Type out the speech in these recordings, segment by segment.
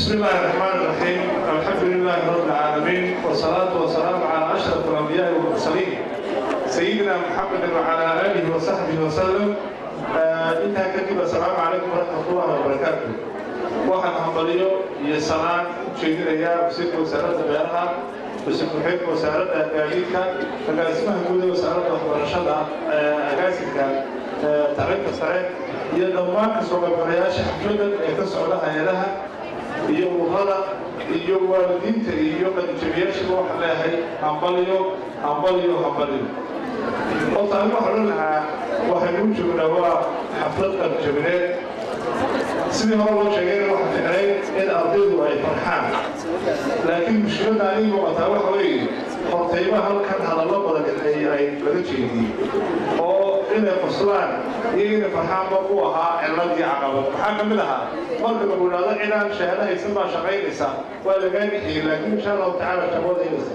بسم الله الرحمن الرحيم الحمد لله رب العالمين والصلاة والسلام على أشرف الأنبياء والمرسلين سيدنا محمد وعلى آله وصحبه وسلم intaa kadib assalaamu calaykum waraxmatullahi wabarakaatu waxaan hambaliyo iyo salaan u jeedinayaa wasiirka wasaaradda beeraha wasiir ku-xigeenka wasaaradda gaadiidka agaasimaha guud ee wasaaradda waxbarashada agaasinka tacliinta sare iyo dhammaan kasoo qaybgalayaasha xafladan ee ka socda hay-adaha iyo ururada iyo waalidiinta iyo qalinjabiyaashiba waxaan leeyahay hambaliyo hambaliyo hambaliyo horta anigu waxaan odhan lahaa waxaynu u joognaa waa xaflad qalinjabineed sidii hore loo sheegayna waxa ficnayd in ardaydu ay farxaan laakiin mushkiladda aniga muuqataa waxa weeye hortayba halkan hadallo badan ay ay laga jeediyey oo inay qoslaan iyo inay farxaanba u ahaa cilad iyo caqabad maxaa ka mid ahaa marka lagu idhaahdo cidaan shahaado haysan baa shaqaynaysa waa lagaa bixiyey laakiin insha allahu tacaala shaqada inaysa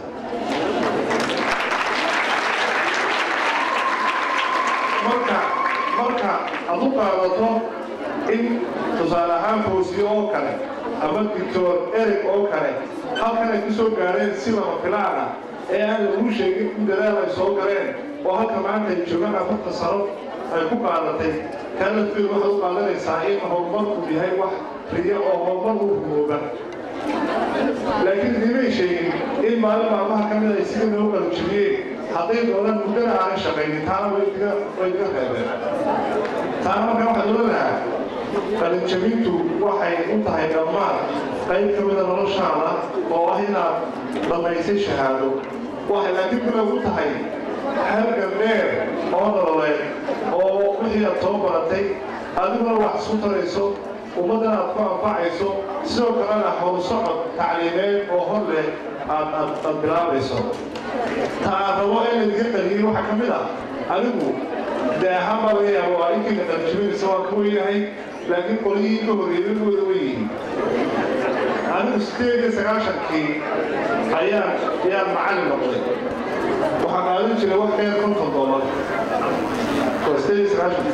marka marka aad u qaadato in tusaale ahaan foosiyo oo kale ama dictor eric oo kale halkan ay ku soo gaareen si lama filaan ah ee aan lagu sheegin in dadaal ay soo galeen oo halka maanta ay joogaan afarta sano ay ku qaadatay kaa lafteedu waxaad u qaadanaysaa in horumarku yahay wax riyo oo horumar u rumooba laakiin idimay sheegin in maalin maalmaha ka mid ay sida loo qalijibiyeen hadday doonaan muddana aanay shaqaynin taana way diga reebeen taana markaa waxaad oran lahaa qalinjabintu waxay u tahay dhammaan qayb ka mida noloshaada oo ah inaad dhammaysay shahaado waxay laakiin kale ugu tahay halgan dheer oo nololeed oo wixii aad soo baratay adiguna wax isku tarayso ummaddan aad ku anfacayso sidoo kalena howlsocod tacliimeed oo hor leh aad aad bilaabayso ta aan rabo in laydinka qaliyey waxaa ka mid ah anigu dee ahaan baa laga yaaba waa inkiina qalijibinaysa waa ka weynahay laakiin qolyihii ka horreeyay wada weyihiin anigu sideed iyo sagaashankii ayaan ayaan macallin noqday waxaan qaadan jiray wax dheer konton doolar waa sideed iyo sagaashan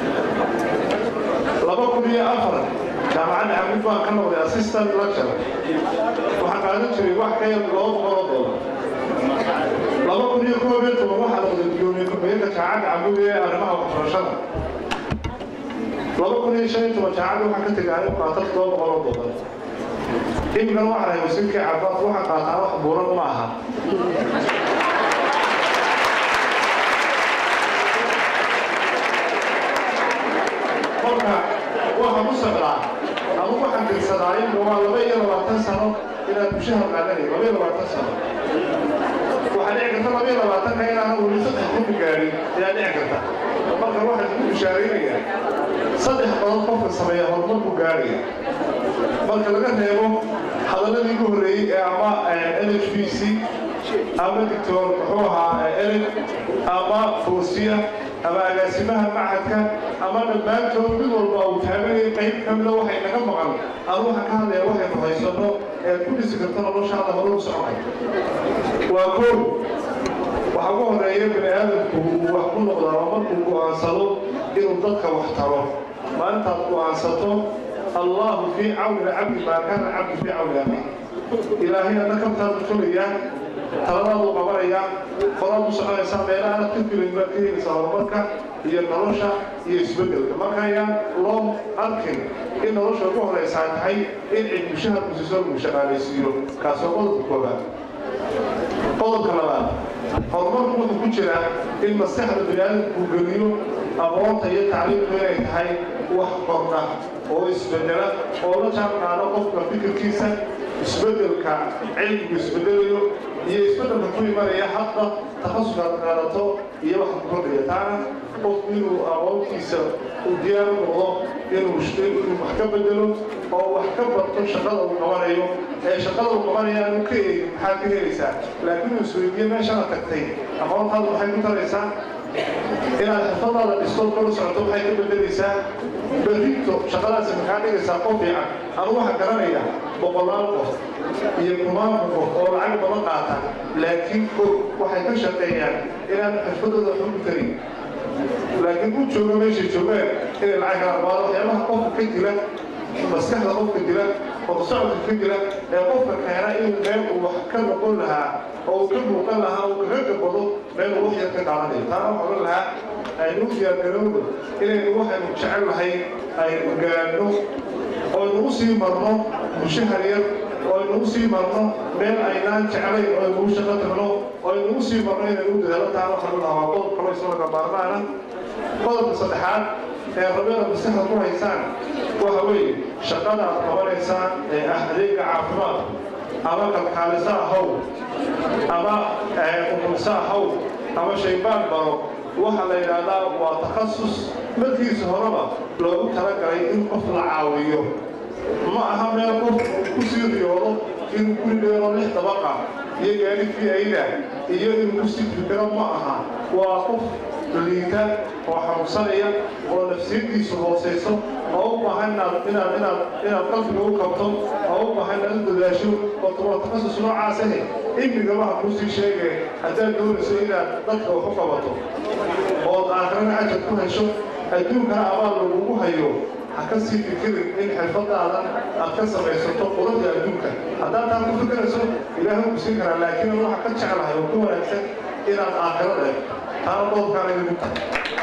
laba kun iyo afar jaamacadda xamid baan ka noqday assistant lecture waxaan qaadan jiray wax ka yar laba boqol oo doolar laba kun iyo koob iyo toban waxaa noqday gudoomiye ku-xigeenka jaamacadda camud ee arrimaha waxbarashada laba kun iyo shan iyo toban jaamacadda waxaan ka tegay anigu qaata todoba boqol oo doolar imkan waxaan ahay wasiirkii cabaad waxaan qaataa wax buuran ma aha marka waxaan u socdaa ama waxaan dirsadaa imka waa laba iyo labaatan sano inaad mushahar qaadanay laba iyo labaatan sano waxaa dhici karta laba iyo labaatanka inaanan weli saddex kunbi gaadhin ayaa dhici karta marka waxaan ku bishaaraynayaa saddex badan qofka sameeya horumar buu gaaraya marka laga reebo hadalladii ugu horreeyey ee ama n h b c ama dictor muxuu ahaa eric ama foosiya ama agaasimaha machadka ama dhammaantood mid walba uu taaganaya qayb ka mida waxay naga maqan anu waxaan ka hadlaya waxaynu haysanno ee ku dhisi karta noloshaada horuu soconay waa koow waxaa ugu horeeya bini aadamku uu wax ku noqdaa oo markuu go'aansado inuu dadka wax taro maalintaad go'aansato allahu fii cawni alcabdi maa kaana alcabdu fii cawni abi ilaahay adna kabtaadu tolayaa taladaadu qabanaya horaad u soconaysaa meela aanad ka filayn baad ka helaysaa horumarka iyo nolosha iyo isbeddelka marka ayaan loo arkin in nolosha ugu horaysaa tahay in cid mushahar kusiso lagu shaqaalaysiiyo kaasoo qodobka koobaad qodobka labaad horumarku wuxuu ku jiraa in maskaxda biniaadamku uu geliyo aqoonta iyo tacliimku inay tahay wax kordha oo isbedela oo la jaan qaado qofka fikirkiisa isbeddelka cilmigu isbedelayo iyo isbeddelka ku imanaya hadda takhasuskaad qaadato iyo waxa ku kordhaya taana qofku inuu aqoontiisa uu diyaar u noqdo inuu inuu wax ka bedelo oo wax ka barto shaqada uu qabanayo ee shaqada uu qabanaya aanu ka eegin maxaad ka helaysaa laakiin uu isweydiiye meeshana tagtay aqoontaadu maxay ku taraysaa inaad xirfadaada dhistood kala socoto waxay ka bedelaysaa berrito shaqadaasi maxaa dhigaysaa qof fiican anu waxaan garanaya boqolaal qof iyo kumaan qof oo lacag badan qaata laakiin og waxay ka shaqeeyaan inaan xirfadooda xugu karin laakiin u jooga meeshay joogaan inay lacag kala qaado waxyaabaha qofka ka dila maskaxda qofka dila oo socodka ka dila ee qofka keena in meel uu wax ka noqon lahaa oo uu ka muuqan lahaa uu kaga gabado meel uu wax yar ka qaadanayo taana waxaa ohan lahaa aynu diyaargarowno inaynu waxaynu jecel lahay aynu gaadhno oo aynu u sii marno mushahar yar oo aynu u sii marno meel aynaan jeclayn oo aynu u shaqo tagno oo aynu u sii marno inaynu u dadaalo taana waxaa la dhahaa waa qodob kaloo isagoo maarmaana qodobka saddexaad ee rabeeda maskaxda ku haysaan waxa weeye shaqada aad qabanaysaan ee ah adeega caafimaad ama kalkaalisa ahow ama umulsa ahow ama shaybaan baro waxaa la yidhaahdaa waa takhasus markiisa horeba loogu talagalay in qof la caawiyo ma aha meel qof ku sii riyoodo inuu guri dheero lix dabaqa iyo gaari fiayda iyo inuu ku sii fikiro ma aha waa qof liita oo xanuunsanaya oo nafsiyaddiisu hoosayso oo u baahan inaad inaad inaad inaad qalbiga u qabto oo u baahan inaad u dadaasho oo waa takhasus noocaas ahe imigaba ha kuu sii sheegee haddaad doonayso inaad dadka wax u qabato ood aakhirana ajar ku hesho adduunkana abaal lagugu hayo ha ka sii fikirin in xirfadaadan aad ka samaysato quruxda adduunka haddaad taa ku fikirayso ilaahay ku siin karaa laakiin waxa ka jeclahay oo ka wanaagsan inaad aakhirada eegto taana qodobkaana idigu tahay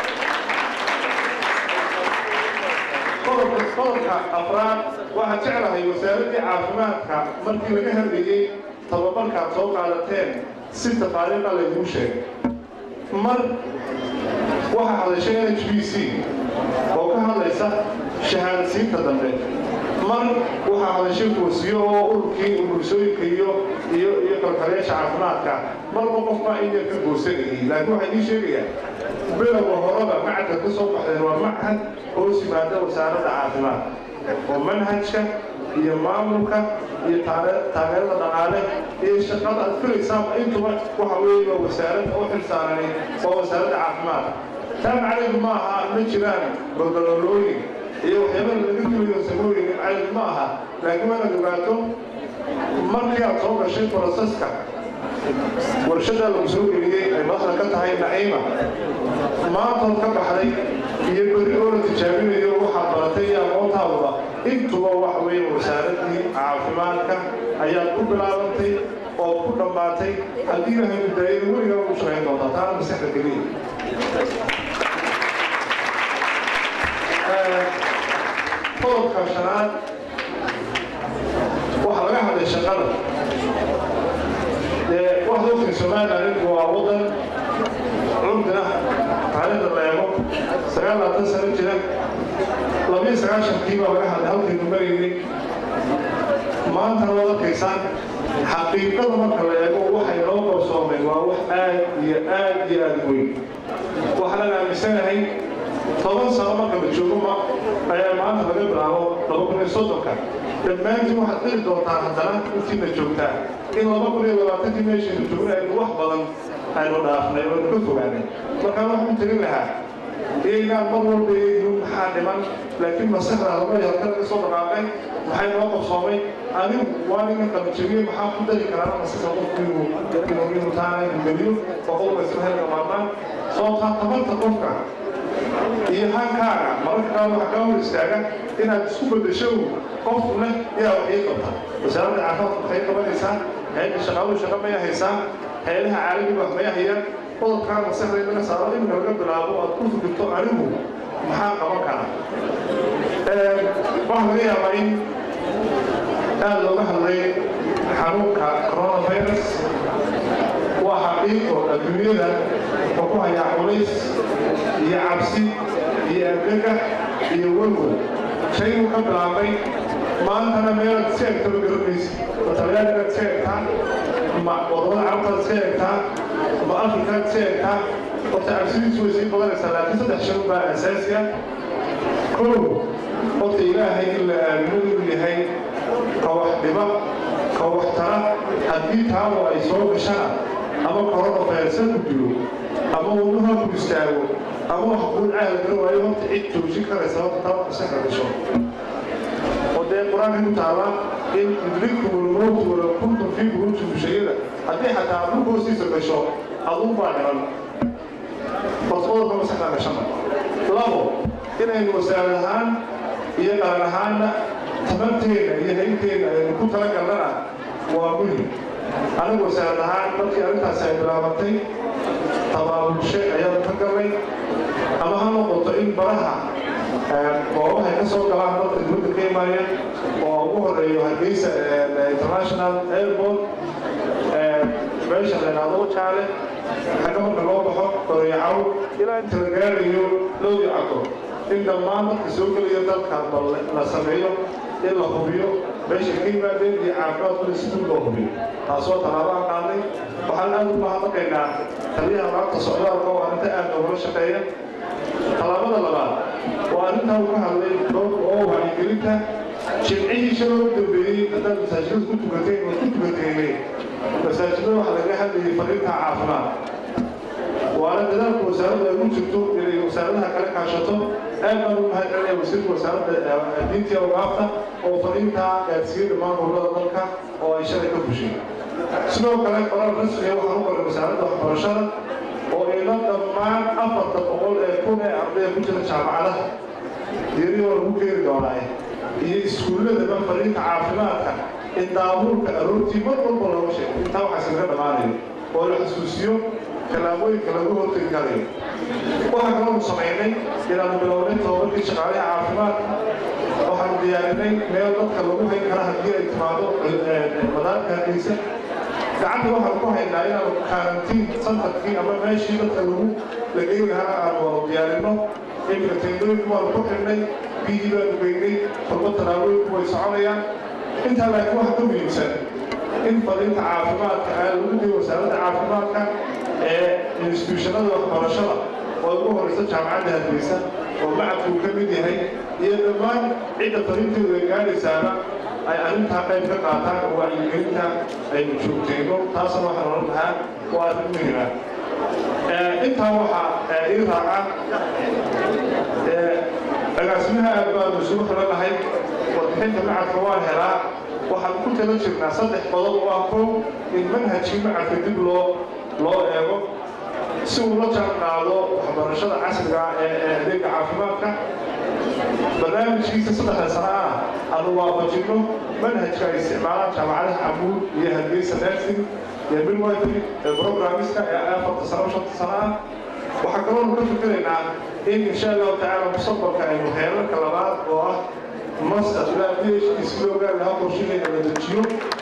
qodobka afraad waxaan jeclahay wasaaraddii caafimaadka markii laga hadlayey tababarkaad soo qaadateen si tafaariiqa layduu sheegay mar waxaa hadashay n h b c oo ka hadlaysa shahaadasiinta dambe mar waxaa hadashay foosiyo oo ururkii umursooyinka iyo iyo iyo kalkalayaasha caafimaadka marba qofbaa in yar ka goosanayay laakiin waxaa idiin sheegayaa bilowga horeba macadka ka soo baxdeen waa machad hoos yimaada wasaaradda caafimaadka oo manhajka iyo maamulka iyo taageerada dhaqaale iyo shaqada aad filaysaaba intuba waxa weeye waa wasaarad oo xilsaarani waa wasaaradda caafimaadka taa macnaheedu ma aha ma jiraan golgololooyin iyo waxyaabada laga filayo samooyin macnaheedu ma aha laakiin waa inaad ogaato markii aad soo gashay boroseska warshada lagu soo geliyey ay madaxda ka tahay naciima maantood ka baxday iyo berri oo la tijaabinayo waxaad baratay iyo aqoontaadaba intuba waxa weeye wasaaraddii caafimaadka ayaad ku bilaabantay oo ku dhammaatay haddii ilahay mudaayada weligaa ugu shaqayn doontaa taana maskaxda keliya qodobka shanaad waxaa laga hadlay shaqada dee waxda ogtay somaliland inku waa waddan curdina taariikhda la eego sagaal labaatan sano jira labiyo sagaashankii baa laga hadlay halkaynu maraynay maantana waad arkaysaan xaqiiqada marka la eego waxay noo qabsoomeen waa wax aad iyo aad iyo aad weyn waxaan aaminsanahay toban sano marka la joogo ma ayaa maanta laga bilaabo laba kun iyo soddonka dhammaantiin waxaad qiri doontaan haddana intiina joogtaa in laba kun iyo labaatankii meeshaynu joogna aynu wax badan aynu dhaafnay oo aynu ka fogaanay markaan waxaan tegin lahaa iyaynaan mar walba eegin maxaa dhiman laakiin maskaxda laba halka laga soo dhaqaaqay maxay noo qabsoomay anigu waa ninka qalajabiyey maxaa ku dari karaa maskaxda qofku inuu inuu inuu taana inuu geliyo oo qofka isla helka maarmaan sababtaa tabarta qofka iyo hankaaga mararka qaar waxaa kaa hor istaaga inaad isku beddesho qof leh yaa wax ii qabta wasaaradda caafimaadka waxay qabanaysaa hayadda shaqaaluhu shaqa maya haysaa hay-adaha caalamiga wax maya hayaan qodobkaa maskaxda in laga saaro iminka laga bilaabo aad ku fikirto anigu maxaa qaban karaa waxaa laga yaabaa in aad looga hadlay xanuunka coronavirus waa xaqiiqo adduunyada wuxuu ku hayaa culays iyo cabsi iyo argagax iyo welwel shayguu ka bilaabay maantana meelaad iska egtaba garanaysa matalyaad inaad iska egtaa ma wadamada carabtaad iska egtaa ma afrikaad iska egtaa horta cabsidiisu way sii badanaysaa laakiin saddex shan baa asaasi ah kow horta ilaahay in la aamino inuu yahay ka wax dhiba ka wax tara haddii taabo ay soo gashana ama coronavirus ku dilo ama wadnaha ku istaago ama wax guud caala gara waayo horta cid joojin karaysa horta taa maskaxda gasho oo dee qur-aanka ku taala in idrikum lmowtu wala kuntum fii buruuji bushayada haddii xataa dhulka hoostiisa gasho aduu baa dhiman basbadalka maskaxda gashana labo inaynu wasaarad ahaan iyo qaran ahaanna tamarteena iyo haynteena aynu ku talagalnana waa muhim anigu wasaarad ahaan markii arrintaasi ay bilaabatay tabaabulshe ayaanu ka galnay ama ha noqoto in baraha goobaha ay ka soo galaan dadka dibadda ka imaaya oo ugu horeeyo hargeysa international airport meesha la yidhaahdo jaale xagga marka loo baxo koreyacaw ilaa inta la gaarayo lowdi cado in dhammaan dadka soo gelaya dalka bal la sameeyo in la hubiyo meesha ka yimaadeen iyo caafimaadkooda si dib loo hubiyo taasoo tallaabaan qaadnay waxaan aad u mahadnaqaynaa taliyaha maanta socdaalka oo arrinta aad noogala shaqeeya tallaabada labaad waa arrintaa uu ka hadlay doorka oo wacyigelinta jimcihii shalay u dambeeyey haddaad masaajidada ku tukateen oo ku tukateynay masaajidada waxaa laga hadlayay fariinta caafimaad waana dadaalka wasaaradda ay ku jirto inay wasaaradaha kala kaashato aad baan u mahad celinaya wasiirka wasaaradda diinta awgaafta oo fariintaa gaadsiiyey dhammaan gobollada dalka oo ay shalay ka fushay sidoo kale qoraal rasmiga waxaan u qoray wasaaradda waxbarashada oo ila dhammaan afarta boqol ee kun ee ardaya ku jira jaamacadaha diiriyoo lagu keeni doonaa iyo iskuulladaba fariinta caafimaadka in daabuurka aroortii mar walba looga sheego intaa waxaas laga dhammaanayo oo la xasuusiyo tallaabooyinka lagu hortegi karayo waxaa kaloo samaynay inaanu bilownay tababarkii shaqaalaha caafimaadka waxaanu diyaarinay meel dadka lagu hayn kara haddii ay timaado madaarka hargeysa gacanta waxaan ku haynaa inaanu karantiin santarkii ama meeshii dadka lagu lageyn lahaa aanu waanu diyaarinno imika teendooyinku waanu ku xidhnay biyihii baanu geynay kulmo tallaabooyinku way soconayaan intaa laakiin waxa ka muhiimsan in fariinta caafimaadka aa lagu diyo wasaaradda caafimaadka ee instituushanada waxbarashada oo ugu horeysa jaamacadda hargeysa oo macadku uu ka mid yahay iyo dhammaan cidda fariinteedu ay gaadhaysaana ay arrintaa qayb ka qaataan oo wacyigelinta aynu joogtayno taasna waxaan oran lahaa waa arrin muhima intaa waxaa ii raaca agaasimaha aad baanu isugu xilanahay warbixinta macadka waan helaa waxaan ku tala jirnaa saddex qodob oo ah kow in manhajkii macadka dib loo loo eego si uu la jaan qaado waxbarashada casriga ee adeega caafimaadka barnaamijkiisa saddexda sana ah aanu waafajinno manhajka ay isticmaalaan jaamacadaha cabuud iyo hargeysa nursing iyo midwifery ee programmiska ee afarta sano shanta sana ah waxaa kaloonu ka fikiraynaa in insha allahu tacaala mustaqbalka aynu heerarka labaad oo ah master ilaa p h d si loo gaari lahaa qorshaheena la dejiyo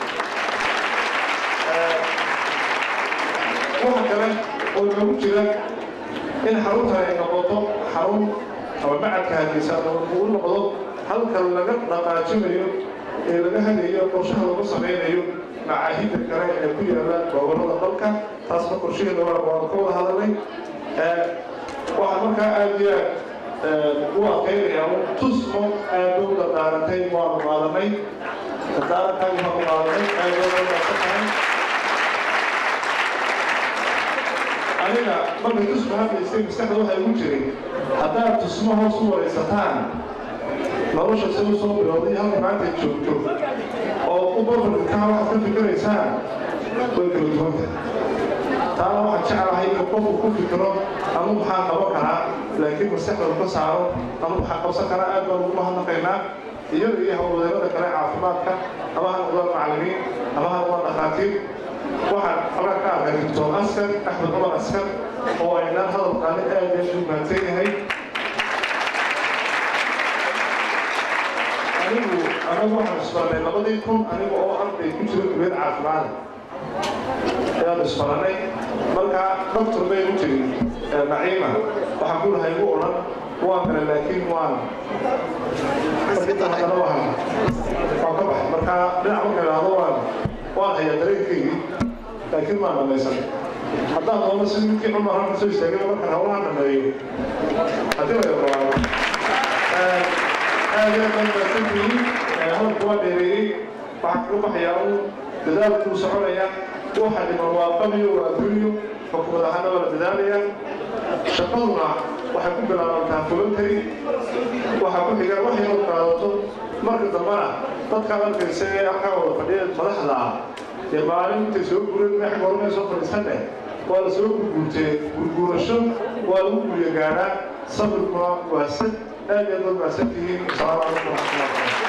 waxa kale oo noogu jira in xaruntan ay noqoto xarun ama macadka hargeysa uu noqdo halka laga dhaqaajinayo ee laga hagayo qorshaha lagu samaynayo macaahidda kale ee ku yaala gobollada dalka taasna qorshaheeda waan ka wada hadalnay waxaan markaa aad iyo aad u adkaynayaa un tusmo aad u dardaaratay waanu qaadanay dardaarankaagi waanu qaadanay aad loo dardaasan tahay aniga markay tusmo hadlaysay maskaxda waxaa igu jiray haddaad tusmo hoos u waraysataan nolosha si u soo bilowday halka maanta ay joogto oo u barbarkaa waxaad ka fikiraysaan way kala duwanta taana waxaan jeclahay in qofku ku fikiro anu maxaa qaban karaa laakiin maskaxda ka saaro anu maxaa qabsan karaa aad baan ugu mahadnaqaynaa iyaga iyo howlwadeennada kale caafimaadka ama ha noqdaan macallimiin ama ha noqdaan dhakhaatiir waxaan halkaa ka arkay doctor askar axmed cumar askar oo aynaan hadalkaani aad aad u mahadsan yahay anigu anagu waxaan isbarnay labadii kun aniga oo arday ku jira kuleed caafimaada ayaan isbaranay markaa doctor bay u tiri naciima waxaan ku lahay igu odhan waan kale laakiin waan haddana waan waan ka baxay markaa dhinac marka idhaahdo waan waan hayaa dareenkaygii laakiin maan dhamaysan haddaan doono si midkii cumar halka soo istaagay markaan hawlahan dhameeyo haddii la yaqaano aad iyo aad baan mahadsantihiin hadalku waa dheereeyey waxaan kaga baxayaa un dadaalkuu soconaya waxa dhiman waa qabiyo waa adduunyo xukumad ahaana waa la dadaalaya shaqaduna waxay ku bilaabantaa voluntary waxaa ku xiga wax yaroo qaadato marka dambana dadka arkaysa ee halkaa wada fadhiya madaxda ah dee maalin intay soo gureen meex gormay soo fadhiisanne waa la soo gurguurtee gurguurasho waa lagu gurya gaadhaa sabirkuna waa sad aad iyo aad baad mahadsan tihiin asalaamu calaykum waraxmatullahi